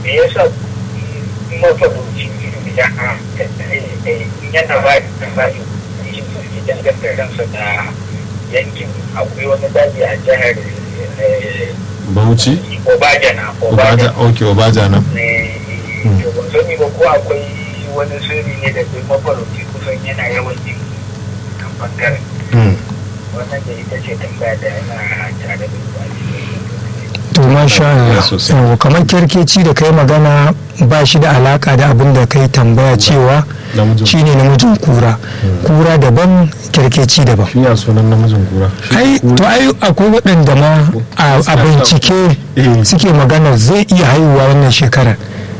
me yasa mafarauci ya yana ba da bayan shi su danganta kansa da yankin akwai wani daji a jihar bauchi obajana obaja ok obaja nan to ban sani ba ko akwai wani sirri ne da duk mafarauci kusan yana yawan yin kan bangaren wannan da ita ce tambaya da yana tare da to masha Allah sosai. Yawwa, kamar kirkeci da kai magana ba shi da alaka da abin da kai tambaya cewa namijin shine namijin kura kura daban kirkeci daban shi ya sunan namijin kura ai to ai akwai waɗanda ma a a bincike Eh. suke magana zai iya haihuwa wannan shekarar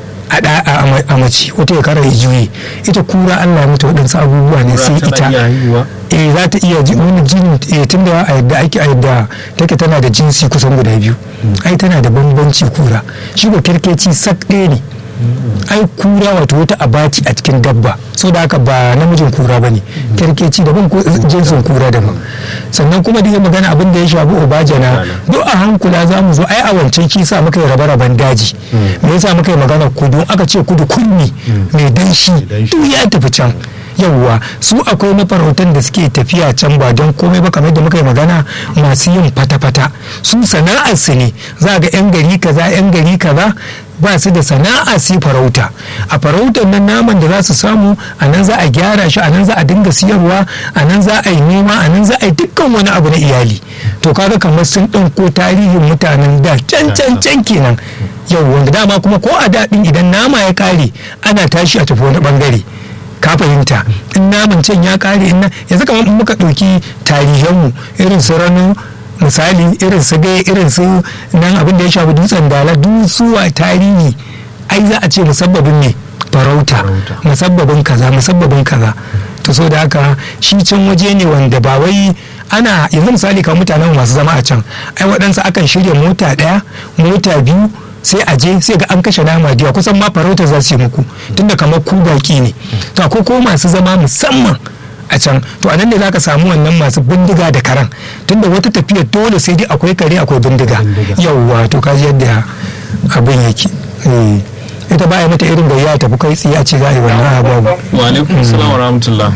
a da- a ama- a mace wata shekarar ya juye ita kura Allah ya mata waɗansu abubuwa ne sai Kura tana ita iya haihuwa eh za ta iya ji- wani jini eh tun da a yadda ake a yadda take tana da jinsi kusan guda biyu ai tana da bambanci kura shi ko kirkeci sak ɗaya ne ai kura wato wata abaci a cikin dabba so da haka ba namijin kura ba ne kirkeci daban ko jinsin kura daban sannan kuma da ya magana abin da ya shafi obajana duk a hankula za mu zo ai a wancan kisa muka yi rabe-raben daji me yasa muka yi magana kudu aka ce kudu kunni mai danshi duk ya tafi can yawwa su akwai mafarautan da suke tafiya can ba don komai ba kamar da muka yi magana masu yin fata-fata su sana'ar su ne za ga 'yan gari kaza 'yan gari kaza ba su da sana'a su farauta a farautar nan naman da za su samu a nan za a gyara shi a nan za a dinga siyarwa a nan za a yi noma a nan za a yi dukkan wani abu na iyali to kaga kamar sun ɗauko tarihin mutanen da can can can kenan yau wanda dama kuma ko a daɗin idan nama ya ƙare ana tashi a tafi wani ɓangare ka fahimta in naman can ya kare in yanzu kamar in muka ɗauki tarihanmu irin su rano misali irin su gai irin su nan abin da ya shafi dutsen dala dusuwa tarihi ai za a ce musabbabin ne farauta musabbabin kaza musabbabin kaza to so da haka shi can waje ne wanda ba wai ana yanzu misali kamar mutanen masu zama a can ai waɗansu akan shirya mota ɗaya mota biyu sai a je sai ga an kashe nama diya kusan ma farauta za su yi muku tunda kamar ku baki ne to akwai ko masu zama musamman a can to anan ne za ka samu wannan masu bindiga da karan tunda wata tafiya dole sai dai akwai kare akwai bindiga yauwa to kaji yadda abin yake Eh. ita ba mata irin gayya tafi kai tsaye a ce za a yi wannan ababu wa alaikum salam wa rahmatullah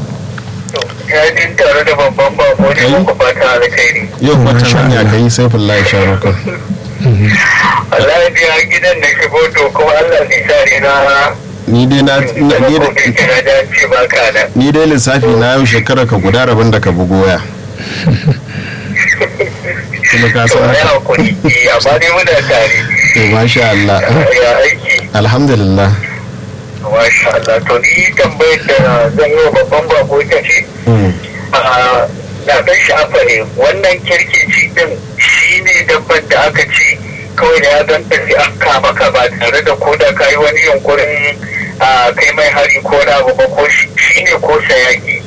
ya din tare da babban bako ne muku fata alkhairi yau wata Masha hanya Allah. ka yi sai fullahi sharuka Allah ya biya gidan da shigo to kuma Allah ne sa ne na ni dai na na- ni ko da- kai kira da ce ba ka nan ni dai lissafi na yau shekara ka guda rabin da ka bugo waya kuma ka to san ya haka hakuri eh, amma dai muna tare to masha Allah ya aiki alhamdulillah masha Allah to ni tambayar da zan yi wa babban bako ita ce Mm. a na dan sha'afa ne wannan kirkici din shi ne dabban da aka ce kawai da ya ganta sai an kama ka ba tare da ko da ka yi wani yunkurin a kai mai hari ko na abu ba ko shi ne ko sayaki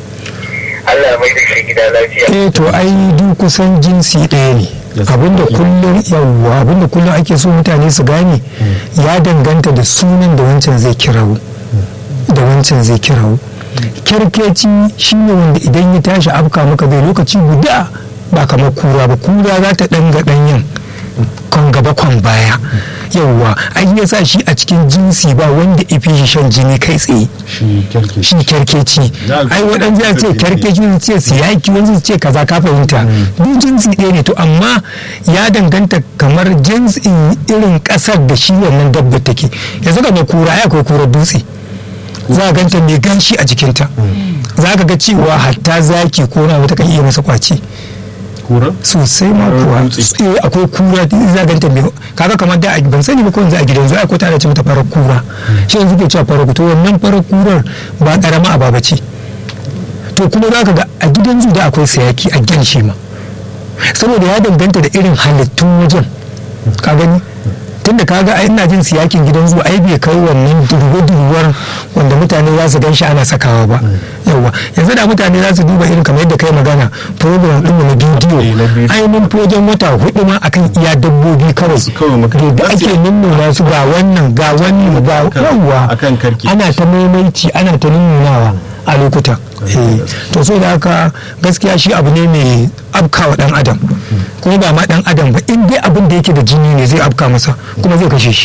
Allah ya mai da shi gida lafiya eh to ai duk kusan jinsi ɗaya ne Yes. abinda kullum yawwa abinda kullum ake so mutane su gane ya danganta da sunan da wancan zai kirawo da wancan zai kirawo kyarkeci shine wanda idan ya tashi afka maka bai lokaci guda ba kamar kura ba kura za ta ɗanga ɗanyen kwan gaba kwan baya yawwa ai yasa shi a cikin jinsi ba wanda ifi shi shan jini kai tsaye shi kirki shi kyarkeci Na- ai waɗansu ya ce kyarkeci wani ce siyaki wani su ce kaza ka fahimta duk jinsi ɗaya ne to amma ya danganta kamar jinsin irin ƙasar da shi wannan dabba take yanzu ga mai kura ai akwai kura dutse za a ganta mai ganshi a jikinta za ka ga cewa hatta zaki ko na wata kan iya masa kwaci kura sosai ma Kurar kuwa dutse. eh akwai kura da za ganta mai kaga kamar da a- ban sani ba ko yanzu a gidan zuwa ko tana ce mata farar kura shi yanzu ke cewa farar to wannan farar kurar ba karama a baba ce to kuma za ka ga a gidan zu da akwai sayaki a gyan shi ma saboda ya danganta da irin halittun wajen ka gani tunda kaga ai ina jin siyakin gidan zuwa ai bai kai wannan durwa-durwar wanda mutane za su ganshi ana sakawa ba yawa yanzu da mutane za su duba irin kamar yadda kai magana program ɗinmu na Eh, na bidiyo bidiyo. ai mun fi wajen wata hudu ma akan iya dabbobi kawai kawai muka- da ake nunnuna su ga wannan ga wannan ga Akan- yawa akan karki. ana ta maimaici ana ta nunnunawa a lokutan Eh, to so da haka gaskiya shi abu ne mai afkawa dan adam kuma ba ma dan adam ba in dai abin da yake da jini ne zai afka masa kuma zai kashe shi